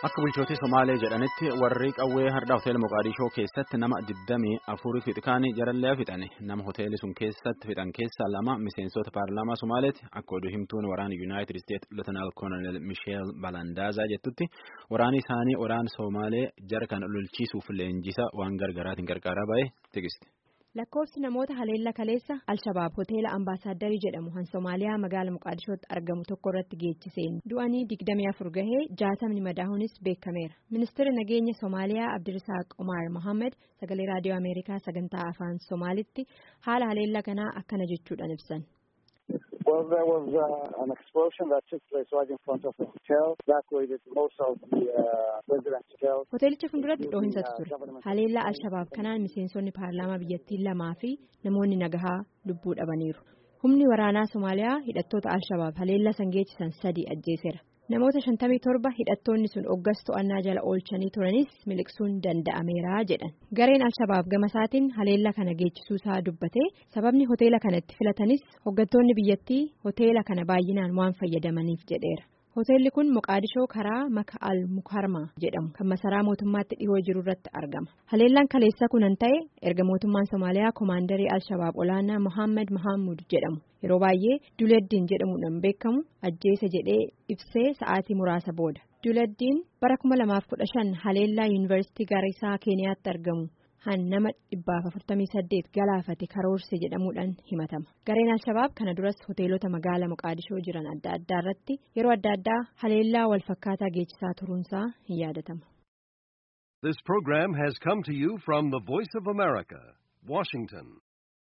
Akka bulchootii Somaalee jedhanitti warri qawwee har'a hoteela Moqaadishoo keessatti nama digdamii afurii fixikaanii jarallee fixan nama hoteelli sun keessatti fixan keessaa lama miseensota paarlaamaa Somaaleeti akka oduu himtuun waraana Yuunaayitid Isteet Lootenaal Koolonel Misheel Balandaazaa jettutti waraanni isaanii waraana Somaalee jara kan lolchiisuuf leenjisa waan gargaraatiin gargaaraa ba'e tigisti. lakkoofsi namoota haleellaa kaleessa alshabaab hoteela ambaasaadarii jedhamu han soomaaliyaa magaala muqaadishootti argamu tokko irratti geechiseen du'anii digdamii afur gahee jaatamni madaahuunis beekameera ministeerri nageenya soomaaliyaa abdirisaaq omar mohaammed sagalee raadiyoo ameerikaa sagantaa afaan soomaalitti haala haleellaa kanaa akkana jechuudhaan ibsan. Well, there was uh, an explosion that took place right in front of the hotel. Evacuated most of the uh, residents' hotels. Hoteelicha fuulduratti dhoohinsatu ture. Haleellaa Alshabaab kanaan miseensonni paarlaamaa biyyattii lamaa fi namoonni nagahaa lubbuu dhabaniiru. Humni waraanaa Somaaliyaa hidhattoota Alshabaab haleellaa san geessisan sadii ajjeeseera. Namoota shantamii torba hidhattoonni sun oggas to'annaa jala oolchanii turanis miliqsuun danda'ameera jedhan. Gareen Alshabaab gama isaatiin haleellaa kana geechisuu isaa dubbatee sababni hoteela kanatti filatanis hoggantoonni biyyattii hoteela kana baay'inaan waan fayyadamaniif jedheera. Hoteelli kun Moqaadishoo karaa maka al mukarmaa jedhamu kan masaraa mootummaatti dhihoo jiru irratti argama. Haleellaan kaleessa kunan ta'e erga mootummaan Somaaliyaa koomaandarii Alshabaab olaanaa Mohaammed Mahammud jedhamu yeroo baay'ee Duleddiin jedhamuudhaan beekamu ajjeese jedhee ibsee sa'aatii muraasa booda. Duleddiin bara 2015 haleellaa yuunivarsiitii Gaarisaa Keeniyaatti argamu. han nama dhibbaaf afurtamii saddeet galaafate karoorse jedhamuudhaan himatama gareen alshabaab kana duras hoteelota magaala muqaadishoo jiran adda addaa irratti yeroo adda addaa haleellaa walfakkaataa geechisaa turuunsaa hin yaadatama. This program has come to you from the Voice of America, Washington.